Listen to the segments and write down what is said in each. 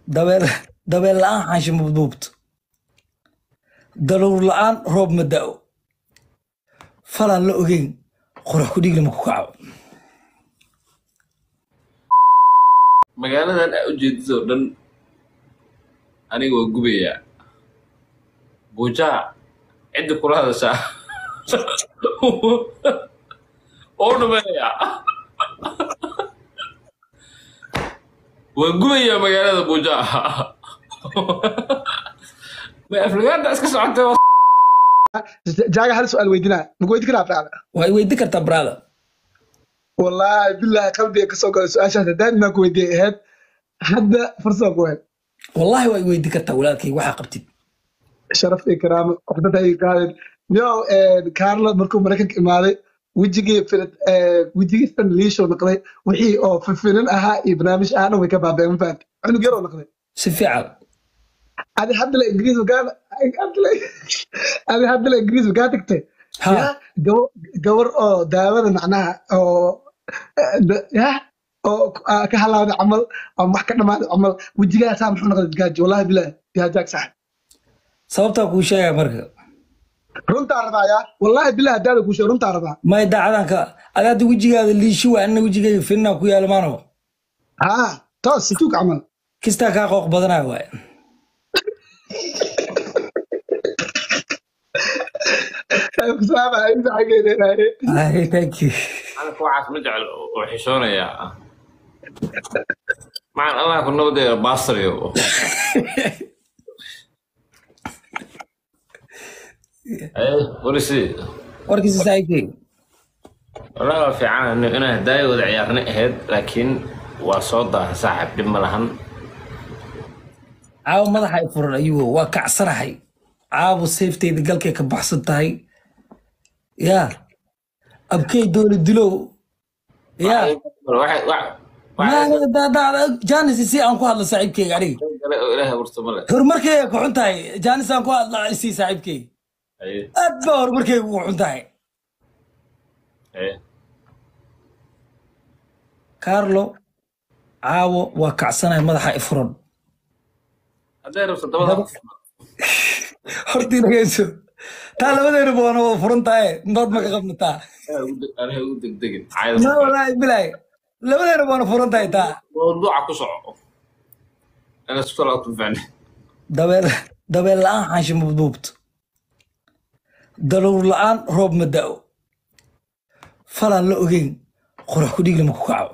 dabeel dabeel la'aan xaashi ma buubto daruur la'aan roob ma da'o falaan la ogeyn qorax ku dhigli ma ku kaco magaaladan aa ujeedid oo dhan aniga waa gubayaa buujaa cidda kula hadashaa oo dhameeyaa waan gubayaa magaalada buujaa ma aflagaada iska socotay jaaga hal su-aal weydinaa maku weydin karaa facla waa weydi kartaa brother wallaahi billahi qalbiga kasoo galay su-aashaas haddaan maa ku weydiiyay ahayd hadda farsama ku ahayd wallahi waa weydi kartaa walaalkay waxaa qabtid sharaf iyo karaamo waxdada ay qaadeen yo carlo markuu maraykanka imaaday wejigii filid wejigii san liishow noqday wixii oo filin ahaa iyo barnaamij ahaa dhan way ka baabeen ma fahamti cunug yaroo noqday si fiican adi haddala ingiriis magaa adi haddala ingiriis magaa tagtay Ha. ya gabar gabar oo daawada macnaha oo eh, ya oo ah, ka halaawday camal ama wax ka dhamaaday camal wejigaasaa muxuu noqday gaaji wallahi bilahi yaa jaag sax sababtaa kuu sheegaya marka runtaa rabaa yaa wallahi bilahi haddaada kuu sheeg runtaa rabaa may daacadanka ada hadda wejigaada liishi waa anna wejigayga finnaa ku yaala maano haa toos situug camal kistaa kaa qooq badanaya waay salaama inta xageedeenaaye Ay, thank you anaka waxaas ma jecel oo xishoonayaa macan allah ku nabadeeda baastaryo warisi warkiisa saaxiibkay wallahi waa fiican inaan hadaayo wada ciyaarna ahayd laakiin waa soo daaha saaxib dhib ma lahan caawa madaxa ay furan ayuu waa kacsanahay caawa seefteyda galkay ka baxsan tahay yaa abkey dooli dilow yaa Waxay- wax- wax- maaniga daadaada jaanis si aan ku hadla saaxiibkeyga aniga kale oo ilaahay abuurta male horumarkeyga ku xun tahay jaanis aan ku hadla si saaxiibkeyga Haye, aad baa horumarkeyga ugu xun tahay haye. carlo caawo waa kacsanahay madaxa i furan hadday rabto dabada hortii dhageyso taa labadeena baana waa furan tahay dood ma ka qabnataa anaha ugu degdegin ma caayada walaahi bilaahi labadeena baana furan tahay taa mawduuca ku soco ana isku kala tunfacne dabeel dabeel la'aan xaashi ma buubto daruur la'aan roob ma da'o falaan la ogeyn qorax ku dhigli ma ku kaco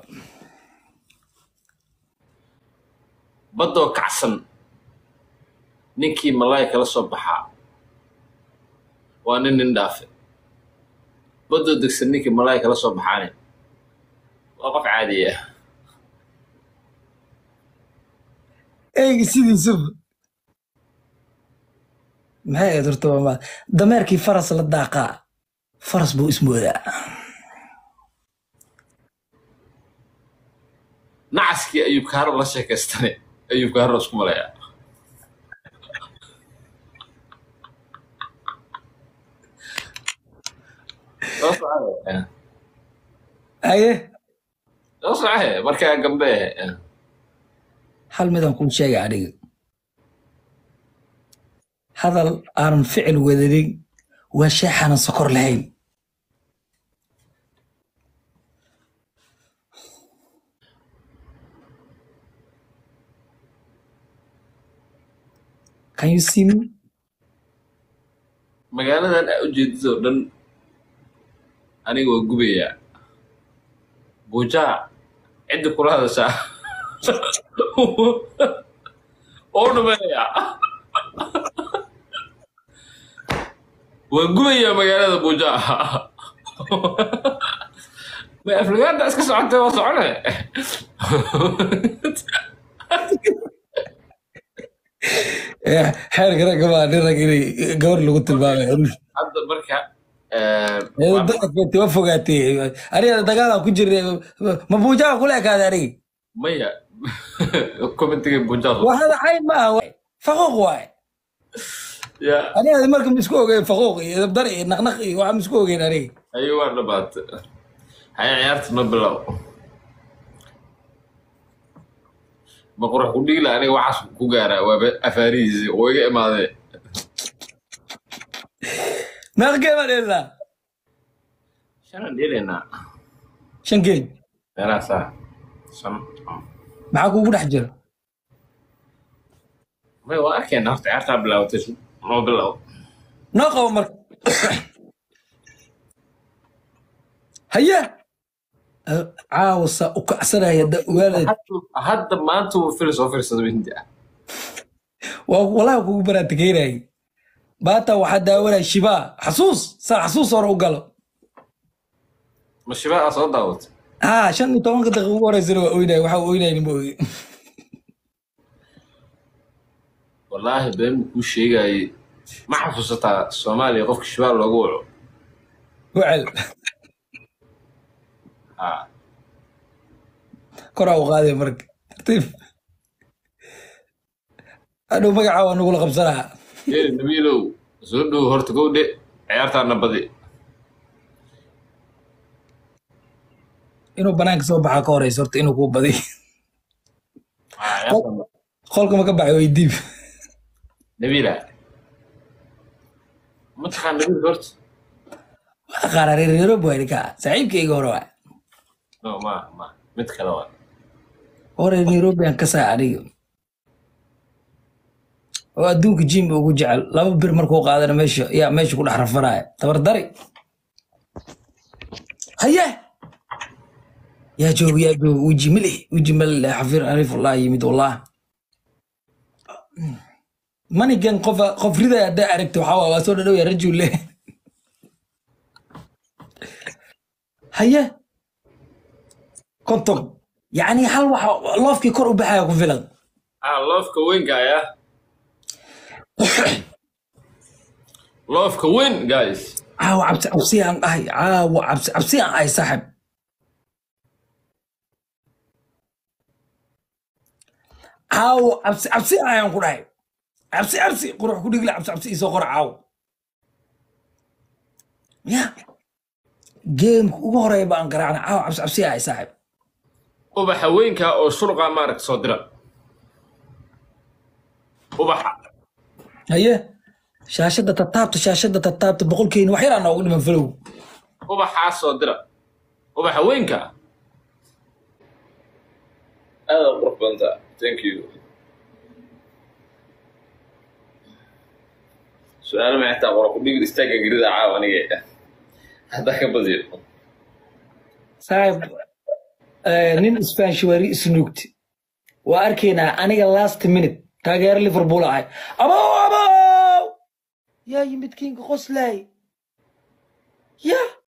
baddoo kacsan ninkii malaay kala soo baxaa waa nin nin dhaafe baddoo degsan ninkii malaay kala soo baxaane waa qof caadi ah eyga sidiisuba maxay ahayd horta waa ma- dameerkii faras la daaqaa faras buu ismoodaa nacaskii ayuub kaaro la sheekaystane ayuub kaaro isku malayaa soo socohe aye soo socohe markaa gambe hal midaan kuu sheega aniga hadal aanan ficil wadanin waa sheexaanan sokor lahayn Can you see me? magaaladan aa ujeedid oo dhan aniga waa gubayaa buujaa cidda kula hadashaa oo dhameeyaa waan gubayaa magaalada buujaa ma aflagaada iska socotay waa socone Eh, xeerka ragga baa nin rag inay gabar lagu tilmaamay hadda marka dadka wa fogaatay aniga dagaalaan ku jirnay ma buujaa kula ekaaday aniga maya commentiga buujaa waa hada cayn ma aha waay. faquuq waay ya aniga marka ma isku ogeyn faquuq iyo dabdar iyo naqnaq iyo waxaa ma isku ogeyn aniga ayo waa dhabaata haya ciyaarta ma bilow ma qurux ku dhigi laha aniga waxaas ku gaaraa waaba afaarihiisi oo iga imaadee meeqa geem baa dheelaa shanan dhelaynaa shan geem meelahaasaa shan maxaa kuugu dhex jira may waa arkayna horta ciyaartaa bilaabatay noo bilow noo qabo marka haye caawa saa u kacsanaya da ogaanaya Hadda- hadda maanta uu fil soo fiirsado hindi ah waa walaha kugu baraatikeynayay maanta waxaa daawanaya shibaa xasuus saa xasuus hore u galo ma shibaa soo daawatay haa shan iyo tobanka daqiiqa ugu horeysana waa oynaya waxaa oynayni ma ogi wallaahi been buu kuu sheegayey ma xasuusataa soomaaliya qofka shibaa loogu waco wacel haa koraa u qaaday marka tartiib hadhow magacaa waa nagula qabsanaa geeli nabiilow soo dhow horta gowdhe ciyaartaana badi inuu banaanka soo baxaa ka horeysa horta inuu kuu badiy Haa, ciyaartaana- qolka ma ka baxay way diib nabiila ma taqaan nabiil horta waa qaara reereero buharika saaxiibkayga hore waa no ma ma mid kale waa hore nairobi aan ka saa aniga oo adduunka jim ugu jecel laba bir markuu qaadana meesha yaa meesha ku dhex rafanaya tabardari haye yaa jooga yaa jooga weji milix weji milix xafir arifullah yimid wallah manigan qof qof ridaya haddaa aragta waxaa waa waa soo dhadhow ya rajule haye konton yacni hal waxa loofkii kor u baxaya ku filan ah loofka weyn gaaya loofka weyn guys caawa cabsi cabsi aan dhahay caawa cabsi cabsi aan ahay saaxib caawa cabsi cabsi aan ayaan ku dhahay cabsi cabsi qurux ku dhigla cabsi cabsi isoo qora caawa ya geemka ugu horeeya baan garaacna caawa cabsi cabsi aan ahay saaxib ubaxa weynka oo shurqa maaragta soo dira ubaxa haye shaashadda tataabta shaashadda tataabta boqolkeena wax yaraa noogu dhiman falow ubaxaa soo dira ubaxa weynka aada u qurux badanta thank you su-aalo ma xitaa qora ku dhigir istaaga gerida caawa aniga haddaa ka badiyo saaxib eh, nin isbaanshwari isnuugti waa arkaynaa aniga last minute taageero liverpool ahay abow abow yaa yimid kinga qoslay ya